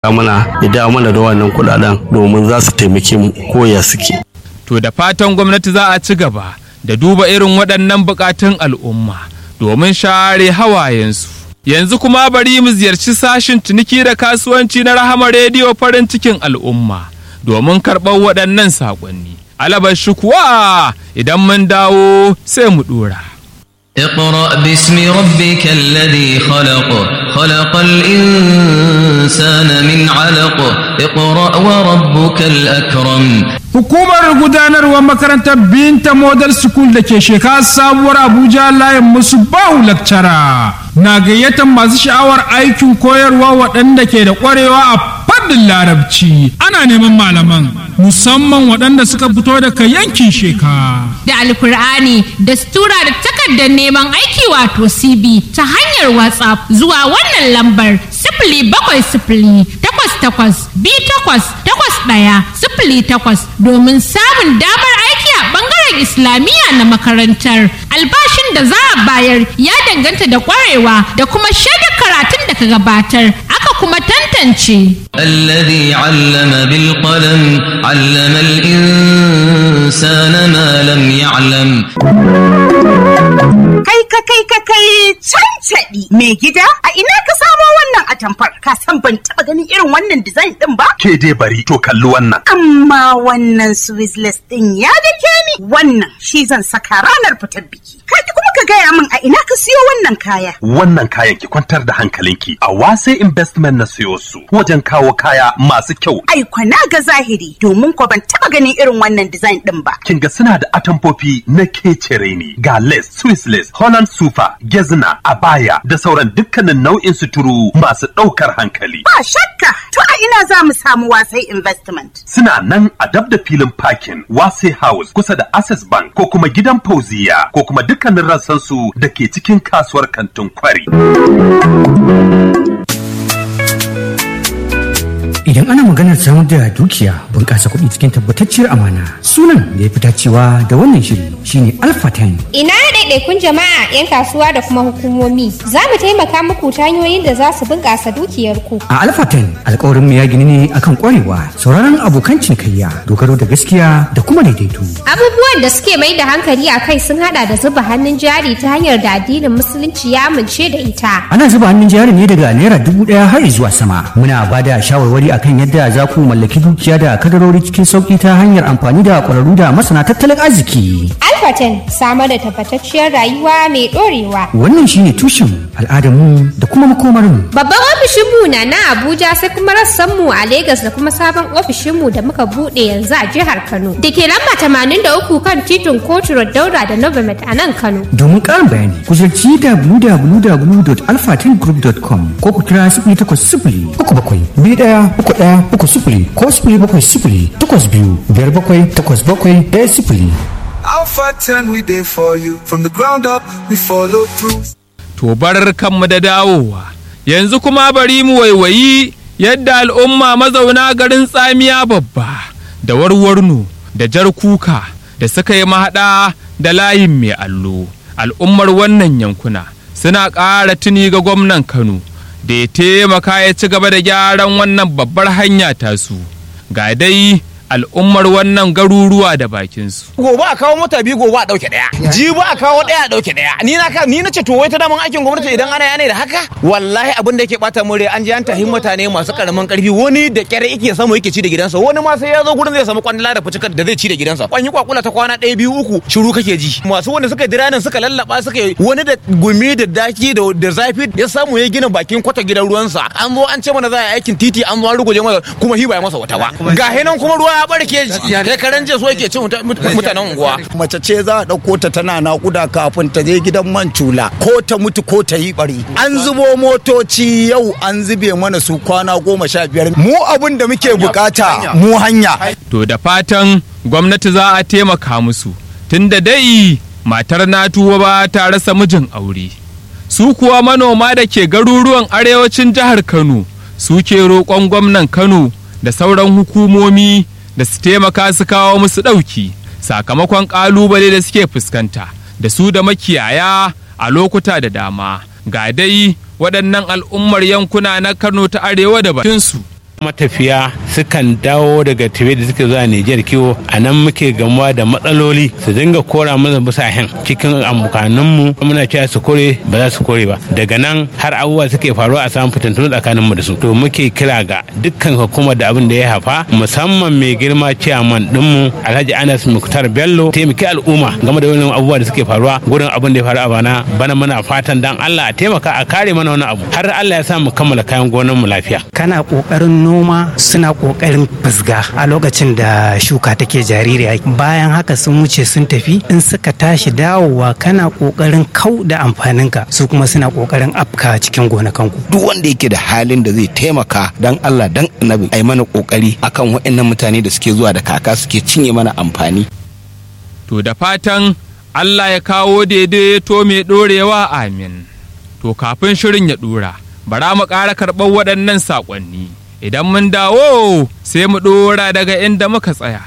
mana ya dawo mana da wannan kudaden domin za su taimake mu ko ya suke. To da fatan gwamnati za a ci gaba da duba irin waɗannan buƙatun al'umma domin share hawayensu. Yanzu kuma bari mu ziyarci sashin ciniki da kasuwanci na Rahama Rediyo farin cikin al'umma domin karɓar waɗannan saƙonni. Alabar shi kuwa idan mun dawo sai mu ɗora. اقرأ باسم ربك الذي خلق خلق الإنسان من علق اقرأ وربك الأكرم Hukumar gudanarwar makarantar Binta Model School da ke shekara sabuwar Abuja layin musu bahu lakcara na gayyatar masu sha'awar aikin koyarwa waɗanda ke da ƙwarewa a fannin larabci. Ana neman malaman musamman waɗanda suka fito daga yankin sheka. da alkur'ani da stura da takardar neman aiki wato cb ta hanyar whatsapp zuwa wannan lambar sifili bakwai sifili takwas takwas bi takwas takwas ɗaya sifili takwas domin samun damar aiki a ɓangaren islamiyya na makarantar albashin da za a bayar ya danganta da ƙwarewa da kuma shaidar karatun da ka gabatar aka kuma tantance الذي علم بالقلم علم الإنسان ما لم يعلم Kai ka kai ka kai cancaɗi mai gida a ina ka samo wannan atamfar ka san ban taɓa ganin irin wannan design ɗin ba? ke dai bari to kalli wannan. Amma wannan Swiss ɗin ya dake ni wannan shi zan saka ranar fitar biki. Kai kuma ka gaya min a ina ka siyo wannan kaya. Wannan kayan ki kwantar da hankalinki a wase investment na siyo su wajen kawo kaya masu kyau. Ai kwana ga zahiri domin ko ban taɓa ganin irin wannan design ɗin ba. Kin ga suna da atamfofi na kecere ne ga lace, Swiss lace, Holland sufa, gezna, abaya da sauran dukkanin nau'in suturu masu ɗaukar hankali. Ba shakka to a ina za mu samu wasai investment. Suna nan a dab da filin parking Wase House kusa da Access Bank ko kuma gidan Fauziya ko kuma dukkanin rassansu da ke cikin kasuwar kantin kwari. Idan ana maganar samar da dukiya bunƙasa kuɗi cikin tabbatacciyar amana sunan da ya fi dacewa da wannan shiri shine Alpha 10. Ina ɗaiɗaikun jama'a 'yan kasuwa da kuma hukumomi za mu taimaka muku ta hanyoyin da za su bunƙasa dukiyarku. A Alpha 10 alƙawarin mu ya gini ne akan ƙwarewa sauraron abokan cinikayya dogaro da gaskiya da kuma daidaito. Abubuwan da suke mai da hankali a kai sun haɗa da zuba hannun jari ta hanyar da addinin musulunci ya amince da ita. Ana zuba hannun jari ne daga naira dubu ɗaya har zuwa sama. Muna ba da shawarwari akan yadda za ku mallaki dukiya da kadarori cikin sauƙi ta hanyar amfani da ƙwararru da masana tattalin arziki. Alfaten samar da tabbatacciyar rayuwa mai ɗorewa. Wannan shine tushen al'adarmu da kuma makomarmu. Babban ofishinmu na na Abuja sai kuma rassanmu a Legas da kuma sabon ofishinmu da muka buɗe yanzu a jihar Kano. Da ke lamba tamanin da uku kan titin Kotu Road Daura da Novomet a nan Kano. Domin ƙarin bayani ku ziyarci www.alphatengroup.com ko ku kira sifili takwas sifili uku bakwai biyu ɗaya uku ɗaya uku sifili ko sifili bakwai sifili takwas biyu biyar bakwai takwas bakwai ɗaya sifili. Alpha 10, we there for you. From the ground up, we follow through. To bar kanmu da dawowa. Yanzu kuma bari mu waiwayi yadda al'umma mazauna garin tsamiya babba da warwarno da jar kuka da suka yi mahaɗa da layin mai allo. Al'ummar wannan yankuna suna ƙara tuni ga gwamnan Kano da ya taimaka ya ci gaba da gyaran wannan babbar hanya tasu. Ga dai al'ummar wannan garuruwa da bakinsu. gobe a kawo mota biyu gobe a dauke daya jibi a kawo daya a dauke daya ni na ka ni na ce to wai ta daman aikin gwamnati idan ana yana da haka wallahi abin da yake bata mun rai an ji an tahi mutane masu karamin karfi wani da kyar yake samu yake ci da gidansa wani ma sai ya zo gurin zai samu kwandala da fucikar da zai ci da gidansa kwanyi kwakula ta kwana ɗaya biyu uku shiru kake ji masu wanda suka dira nan suka lallaba suka yi wani da gumi da daki da da zafi ya samu ya gina bakin kwata gidan ruwansa an zo an ce mana za a yi aikin titi an zo an ruguje masa kuma hi ba ya masa wata ba ga hinan kuma ruwa ya barke kai karen jiya so yake cin mutanen unguwa mace ce za a ɗauko ta tana naƙuda kafin ta je gidan man cula ko ta mutu ko ta yi bari an zubo motoci yau an zube mana su kwana goma sha biyar mu abin da muke bukata mu hanya To da fatan gwamnati za a taimaka musu tunda dai matar na tuwa ba ta rasa mijin aure. Su kuwa manoma da ke garuruwan arewacin jihar Kano suke roƙon gwamnan Kano da sauran hukumomi da su taimaka su kawo musu ɗauki sakamakon ƙalubale da suke fuskanta da su da makiyaya a lokuta da dama ga dai waɗannan al'ummar yankuna na Kano ta arewa da bakinsu matafiya sukan dawo daga tafiye da suke zuwa Nijar kiwo a nan muke gamuwa da matsaloli su dinga kora mana bisa hen cikin abokananmu muna cewa su kore ba za su kore ba daga nan har abubuwa suke faruwa a samun fitintunu tsakanin mu da su to muke kira ga dukkan hukumar da abin da ya hafa musamman mai girma ciyaman dinmu Alhaji Anas Muktar Bello taimaki al'umma game da wannan abubuwa da suke faruwa gurin abin da ya faru a bana bana muna fatan dan Allah a taimaka a kare mana wani abu har Allah ya sa mu kammala kayan gonan mu lafiya kana kokarin noma suna kokarin fusga a lokacin da shuka take jaririya bayan haka sun wuce sun tafi in suka tashi dawowa kana kokarin kau da amfaninka su kuma suna kokarin afka cikin gonakanku duk wanda yake da halin da zai taimaka dan Allah dan annabi ai mana kokari akan waɗannan mutane da suke zuwa da kaka suke cinye mana amfani to da fatan Allah ya kawo daidaito mai ɗorewa amin to kafin shirin ya ɗora bara mu ƙara karɓar waɗannan saƙonni idan mun dawo sai mu ɗora daga inda muka tsaya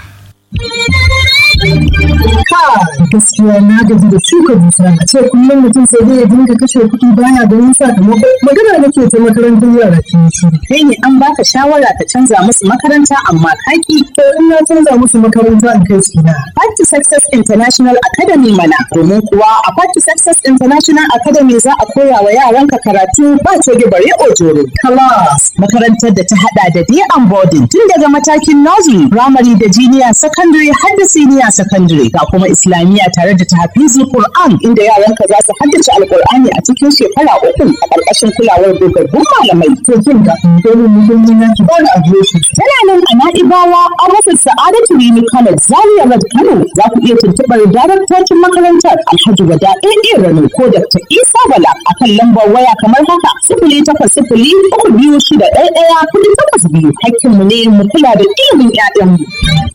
gaskiya na gaji da shuka dusa a ce kullum mutum sai dai ya dinga kashe kuɗi baya ganin sakamako magana nake ta makarantar yara ke shi kai ne an baka shawara ka canza musu makaranta amma kaki to in na canza musu makaranta in kai su na Party Success International Academy mana domin kuwa a Party Success International Academy za a koya wa yaranka karatu ba coge bare ojoro class makarantar da ta hada da day and boarding tun daga matakin nursery primary da junior secondary har da senior secondary ga kuma islamiyya tare da tahfizul Qur'an inda yaranka za su haddace alkur'ani a cikin shekara uku a ƙarƙashin kulawar dogaggun malamai to kin ga dole mu yi na ki ba a shi tana nan a Na'ibawa a rufin Sa'adatu Rini College Zaria Road Kano za ku iya tuntuɓar daraktocin makarantar Alhaji Wada AA Rano ko Dr. Isa Bala a kan lambar waya kamar haka sifili takwas sifili uku biyu shida ɗaya ɗaya kuɗi takwas biyu hakkinmu ne mu kula da ilimin 'ya'yanmu.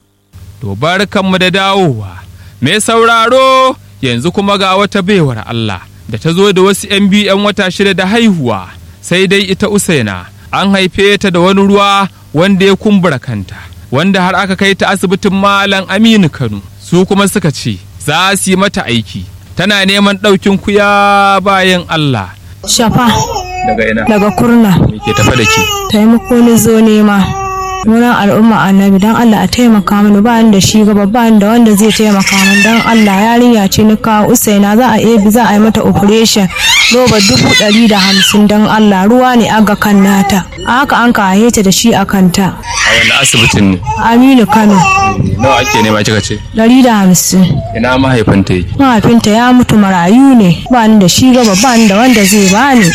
To barkanmu da dawowa. Mai sauraro yanzu kuma ga wata baiwar Allah da ta zo da wasu 'yan biyu 'yan wata shida da haihuwa sai dai ita Usaina an haife ta da wani ruwa wanda ya kumbura kanta wanda har aka kai ta asibitin Malam Aminu Kano su kuma suka ce za su yi mata aiki tana neman ɗaukin kuya bayan Allah. Shafa Daga ina? daga kurna Me ke tafa da ke? taimako ni zo nema wurin al'umma annabi don Allah a taimaka mini ba ni da shi gaba ba ni da wanda zai taimaka min don Allah yarinya ce ni kawo usaina za a ebi za a yi mata operation roba dubu ɗari da hamsin don Allah ruwa ne aga kan nata a haka an ka ta da shi a kanta A wani asibitin ne? Aminu Kano Nawa ake nema kika ce? ɗari da hamsin Ina mahaifinta yake? mahaifinta ya mutu marayu ne ba ni da shi gaba ba ni da wanda zai bani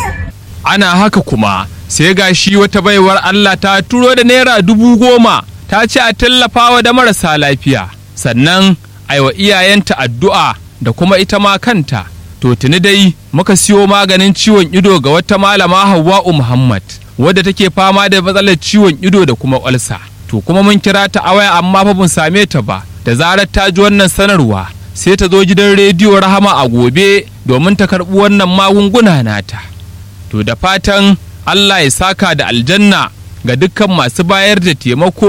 ana haka kuma sai ga shi wata baiwar Allah ta turo da naira dubu goma ta ce a tallafawa da marasa lafiya sannan aiwa iyayenta addu'a da kuma ita ma kanta to tuni dai muka siyo maganin ciwon ido ga wata malama Hauwa'u Muhammad wadda take fama da matsalar ciwon ido da kuma kwalsa to kuma mun kira ta a waya amma fa mun same ta ba da zarar ta ji wannan sanarwa sai ta zo gidan rediyo rahama a gobe domin ta karɓi wannan magunguna nata to da fatan Allah ya saka da aljanna ga dukkan masu bayar da taimako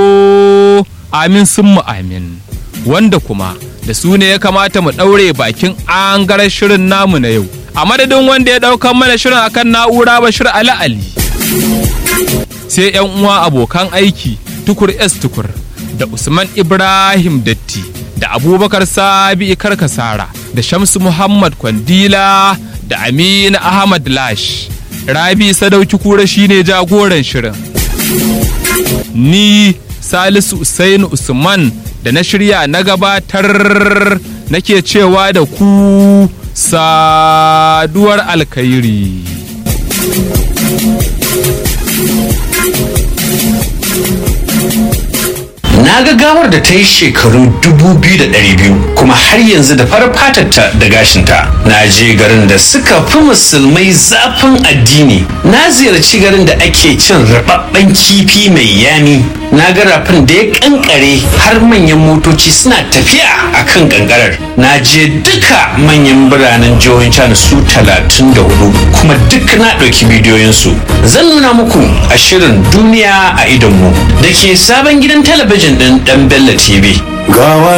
amin sun mu amin wanda kuma da su ne ya kamata mu ɗaure bakin angarar shirin namu na yau a madadin wanda ya ɗaukan mana shirin akan na'ura bashir ali ali sai yan uwa abokan aiki tukur s tukur da usman ibrahim datti da abubakar sabi karkasara da shamsu muhammad kwandila da amina ahmad lash rabi sadauki kura shine jagoran shirin ni salisu usain usman da na shirya na gabatar nake cewa da ku saduwar alkhairi Na ga gawar da ta yi shekaru 2,200 kuma har yanzu da farar fatarta da gashinta. Na je garin da suka fi musulmai zafin addini. Na ziyarci garin da ake cin rababben kifi mai yami. Na ga rafin da ya kankare har manyan motoci suna tafiya a kan kankarar. Na je duka manyan biranen jihohin China su 34 kuma duk na ɗauki bidiyoyinsu. Zan nuna muku a shirin duniya a idonmu da ke sabon gidan talabijin ɗin ɗan Bello TV. Gawa